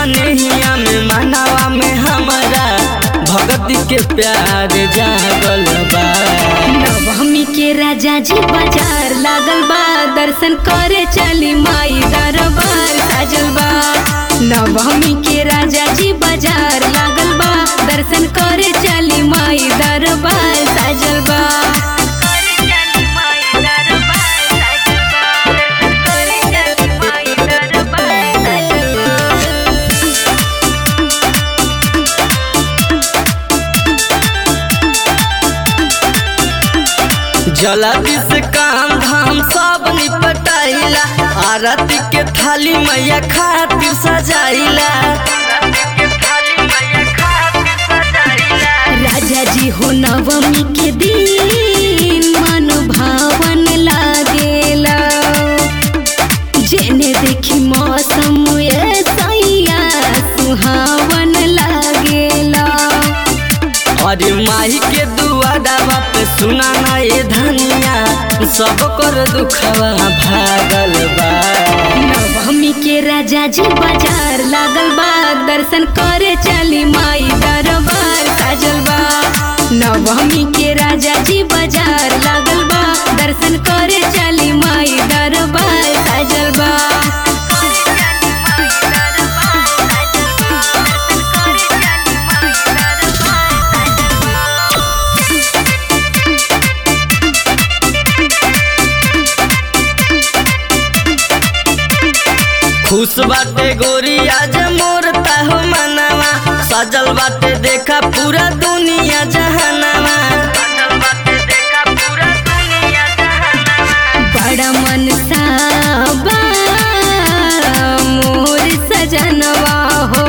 सनेहिया में मनावा में हमारा भगती के प्यार जागल बा नवमी के राजा जी बाजार लागल बा दर्शन करे चली माई दरबार साजल बा नवमी के राजा जी बाजार लागल बा दर्शन करे चली माई दरबार साजल बा जल्दी से काम धाम सब निपटाइला आरती के थाली मैया खातिर सजाइला राजा जी हो नवमी के दिन मन भावन लागेला जेने देखी मौसम ऐसैया सुहावन लागेला अरे माही के दुआरा पे सुना ना ये धनिया सब कर दुखवा भागल बा नवमी के राजा जी बाजार लागल बा दर्शन करे चली माई दरबार साजल बा नवमी के राजा जी बाजार लागल बा दर्शन करे चली माई दरबार साजल बा खुश बाटे गोरी आज मोर हो मनावा सजल बाटे देखा पूरा दुनिया जहानावा बड़ा मन साबा मोर सजनवा हो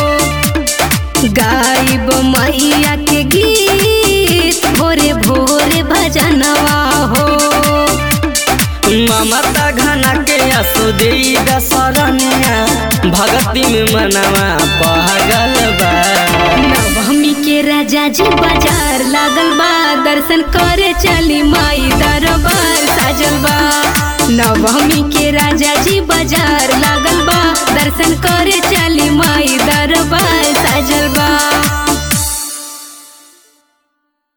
गायब मैया के गीत भोरे भोरे भजनवा हो ममता घना के असुदी दसरनिया भगती में मनावा पागल बा नवमी के राजा जी बाजार लागल बा दर्शन करे चली माई दरबार साजल बा नवमी के राजा जी बाजार लागल बा दर्शन करे चली